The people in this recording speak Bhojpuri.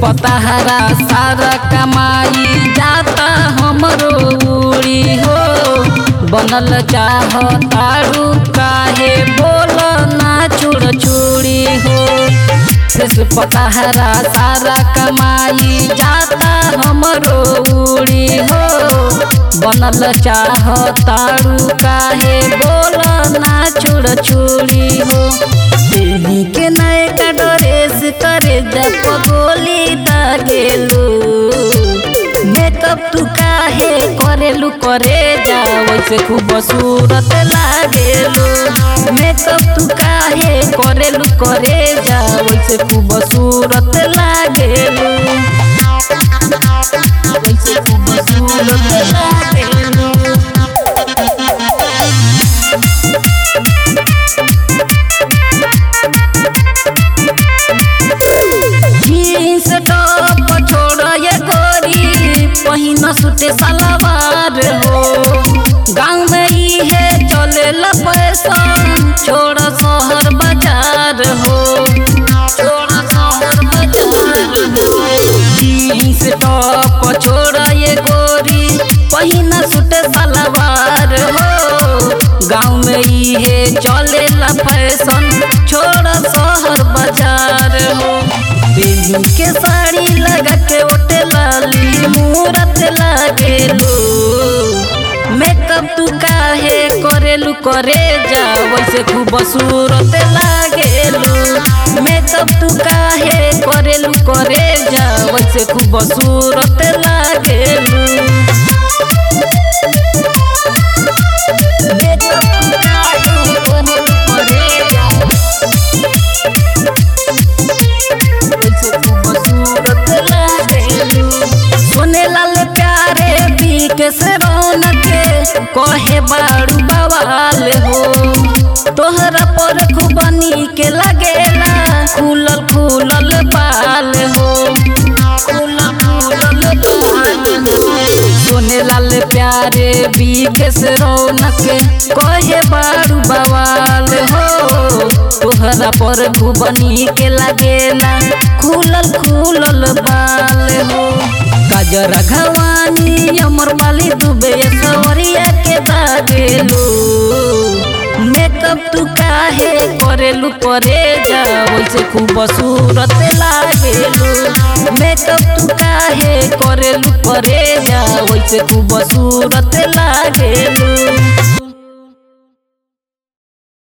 पताहरा सारा कमाई जाता हमरो उड़ी हो बनल चाह तारू काहे बोल ना चूड़ चूड़ी हो शेष पताहरा सारा कमाई जाता हमरो उड़ी हो बनल चाह तारू काहे बोल ना चूड़ चूड़ी हो देही के नए का ड्रेस करे जब गोली दागेलू मेकअप तू काहे करेलू करे जा वैसे खूब सूरत लागेलू मेकअप तू काहे करेलू करे जा वैसे खूब सूरत लागेलू वैसे खूब सूरत लागेलू जीन्स टॉप छोड़ ये गोरी पहिन सुटे सलवार हो गाँव में ही है चले पैसा छोड़ शहर बाजार हो छोड़ शहर बाजार हो जीन्स टॉप छोड़ ये गोरी पहिन सुटे सलवार हो गाँव में ही है चले फैशन छोड़ शहर बाजार हो देही के साड़ी लगा के ओटे लाली मूरत लागेलू मेकअप तू काहे करेलू करे जा वैसे खूब सूरत लागेलू मेकअप तू काहे करेलू करे जा वैसे खूब सूरत लागेलू मेकअप तू काहे करेलू करे जा सुने लाल प्यारे बीकेस रौनक कहे बाड़ू बवाल हो तोहरा पर खूब नीक लगेला खुलल खुलल बाल हो खुलल खुलल बाल हो सोने लाल प्यारे बीकेस रौनक कहे बाड़ू बवाल हो तोहरा पर खूब नीक लगेला खुलल खुलल बाल हो गजरा घवानी अमर वाली दुबे सवरिया के दागेलू मेकअप तू काहे करेलू करे जा वैसे खूब सूरत लागेलू मेकअप तू काहे करेलू करे जा वैसे खूब सूरत लागेलू